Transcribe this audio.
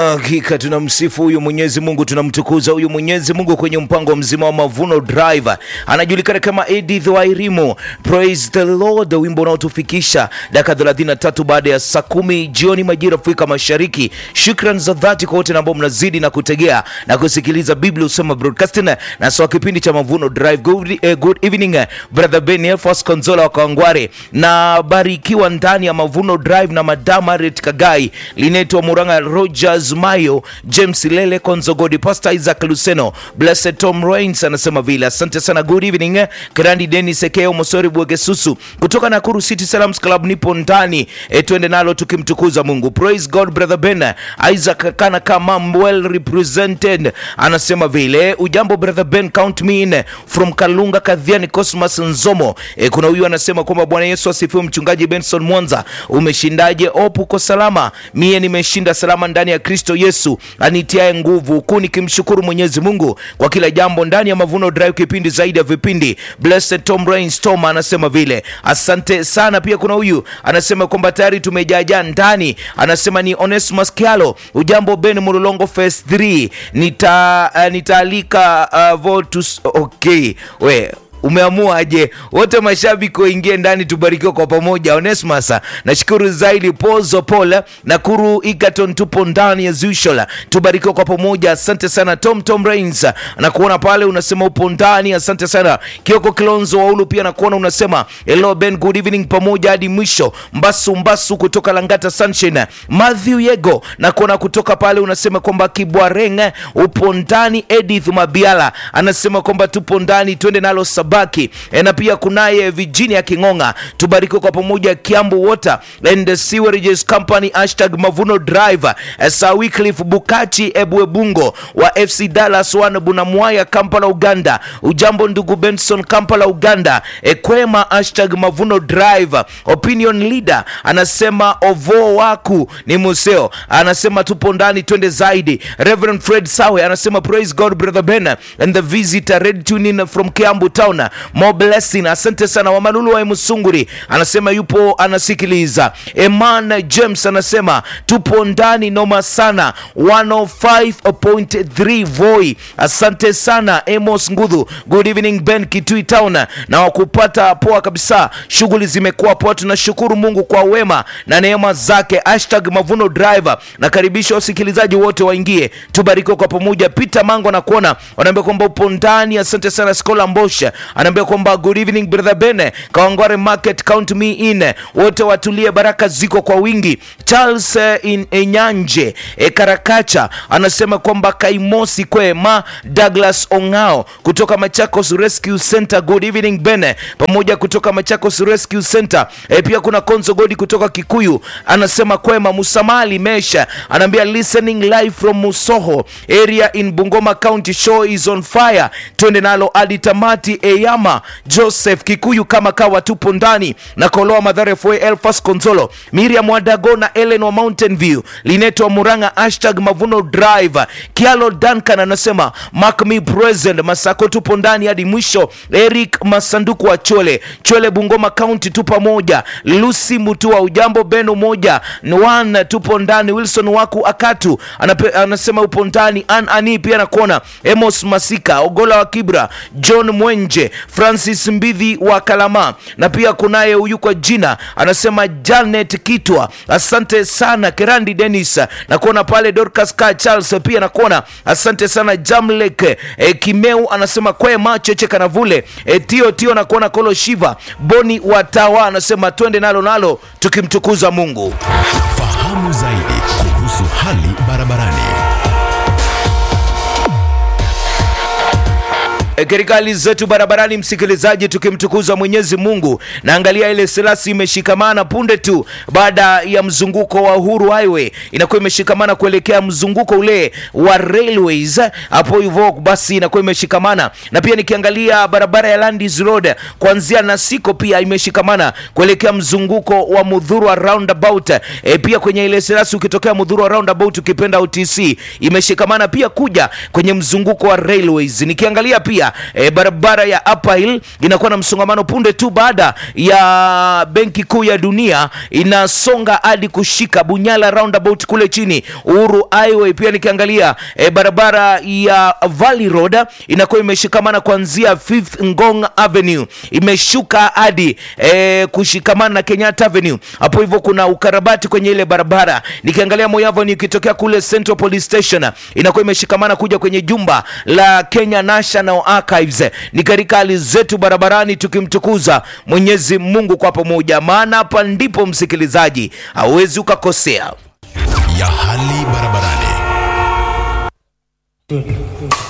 Hakika tunamsifu huyu Mwenyezi Mungu, tunamtukuza huyu Mwenyezi Mungu kwenye mpango mzima wa Mavuno Drive. Anajulikana kama Edith Wairimu. Praise the Lord, wimbo unaotufikisha dakika 33 baada ya saa kumi jioni majira Afrika Mashariki. Shukran za dhati kwa wote ambao mnazidi na kutegea na kusikiliza Biblia Usema Broadcasting na sawa kipindi cha Mavuno Drive. Good, eh, good evening eh, brother Ben Elfas Konzola wa Kawangware na barikiwa ndani ya Mavuno Drive na Madam Harriet Kagai linaitwa Muranga Rogers Mayo James Lele Konzogodi Pastor Isaac Luceno Blessed Tom Rains anasema vile. Asante sana, good evening eh, Grandi Dennis Ekeo Mosori Bwegesusu kutoka Nakuru City Salams Club, nipo ndani eh, twende nalo tukimtukuza Mungu. Praise God brother Ben Isaac kana kama well represented anasema vile. Ujambo brother Ben, count me in from Kalunga Kadhiani Cosmas Nzomo. E, kuna huyu anasema kwamba Bwana Yesu asifiwe. Mchungaji Benson Mwanza, umeshindaje? Opu uko salama? Mie nimeshinda salama ndani ya Kristo Yesu anitiae nguvu, huku nikimshukuru Mwenyezi Mungu kwa kila jambo ndani ya Mavuno Drive, kipindi zaidi ya vipindi. Blessed Tom Rains Tom anasema vile, asante sana. Pia kuna huyu anasema kwamba tayari tumejaja ndani, anasema ni Onesmus Kialo. Ujambo Ben Mulolongo Phase 3 nita uh, nitaalika uh, votus okay we umeamua aje wote mashabiki waingie ndani tubarikiwe kwa pamoja onesmas nashukuru zaidi pozo pole nakuru igaton tupo ndani as usual tubarikiwe kwa pamoja asante sana tom tom rains nakuona pale unasema upo ndani asante sana kioko kilonzo waulu pia nakuona unasema hello ben good evening pamoja hadi mwisho mbasu mbasu kutoka langata sunshine matthew yego nakuona kutoka pale unasema kwamba kibwareng upo ndani edith mabiala anasema kwamba tupo ndani twende nalo sabaki e, na pia kunaye Virginia King'ong'a, tubarikiwe kwa pamoja. Kiambu Water and Sewerages Company hashtag Mavuno Drive e, Sir Wycliffe Bukachi Ebwebungo wa FC Dallas One Bunamwaya Kampala Uganda. Ujambo ndugu Benson Kampala Uganda. E, kwema hashtag Mavuno Drive. Opinion leader anasema ovo waku ni museo, anasema tupo ndani, twende zaidi. Reverend Fred Sawe anasema praise God brother Ben and the visitor ready tune in from Kiambu town More blessing. Asante sana Wamalulu wa Musunguri anasema yupo anasikiliza. Eman James anasema tupo ndani noma sana 105.3 Voi. Asante sana Amos Ngudhu. Good evening Ben Kitui Town na wakupata poa kabisa, shughuli zimekuwa poa, tunashukuru Mungu kwa wema na neema zake. Hashtag Mavuno Driver. Nakaribisha wasikilizaji wote waingie, tubarikiwe kwa pamoja. Peter Mango na kuona wanaambia kwamba upo ndani. Asante sana Skola Mbosha anaambia kwamba good evening brother Bene Kawangware market count me in, wote watulie, baraka ziko kwa wingi. Charles eh, in Enyanje e, Karakacha anasema kwamba Kaimosi kwema. Douglas Ongao kutoka Machakos Rescue Center, good evening Bene pamoja kutoka Machakos Rescue Center. E, pia kuna Konzo Godi kutoka Kikuyu anasema kwema. Musamali Mesha anaambia listening live from Musoho area in Bungoma County, show is on fire, twende nalo hadi tamati. Eyama Joseph Kikuyu kama kawa tupo ndani na Koloa Madhare Fue Elfas Konzolo Miriam Wadago na Ellen wa Mountain View Lineto wa Muranga hashtag Mavuno Drive Kialo Duncan anasema mark me present Masako tupo ndani hadi mwisho Eric Masanduku wa Chole Chole Bungoma County tu pamoja Lucy Mutua ujambo Beno moja Nwan tupo ndani Wilson Waku Akatu anape, anasema upo ndani An Ani pia nakuona Emos Masika Ogola wa Kibra John Mwenje Francis Mbidhi wa Kalama na pia kunaye huyu kwa jina anasema Janet Kitwa, asante sana Kerandi Dennis na kuona pale Dorcas Ka Charles pia nakuona, asante sana Jamlek e, Kimeu anasema kwema Cheche Kanavule e, Tio Tio na kuona Kolo Shiva Boni Watawa anasema twende nalo nalo tukimtukuza Mungu. Fahamu zaidi kuhusu hali barabarani. E, katika hali zetu barabarani, msikilizaji, tukimtukuza Mwenyezi Mungu. Naangalia ile selasi imeshikamana punde tu baada ya mzunguko wa Uhuru Highway, inakuwa imeshikamana kuelekea mzunguko ule wa railways hapo hivyo, basi inakuwa imeshikamana na pia nikiangalia barabara ya Landis Road kuanzia Nasiko pia imeshikamana kuelekea mzunguko wa Mudhurwa roundabout. E, pia kwenye ile selasi ukitokea Mudhurwa roundabout ukipenda OTC imeshikamana pia kuja kwenye mzunguko wa railways. Nikiangalia pia nikiangalia e, barabara ya Upper Hill inakuwa na msongamano punde tu baada ya benki kuu ya dunia inasonga hadi kushika Bunyala roundabout kule chini Uhuru Highway. Pia nikiangalia e, barabara ya Valley Road inakuwa imeshikamana kuanzia Fifth Ngong Avenue imeshuka hadi e, kushikamana na Kenyatta Avenue. Hapo hivyo kuna ukarabati kwenye ile barabara. Nikiangalia Moi Avenue ikitokea kule Central Police Station inakuwa imeshikamana kuja kwenye jumba la Kenya National Archives. Ni katika hali zetu barabarani tukimtukuza Mwenyezi Mungu kwa pamoja, maana hapa ndipo msikilizaji hauwezi ukakosea. ya hali barabarani.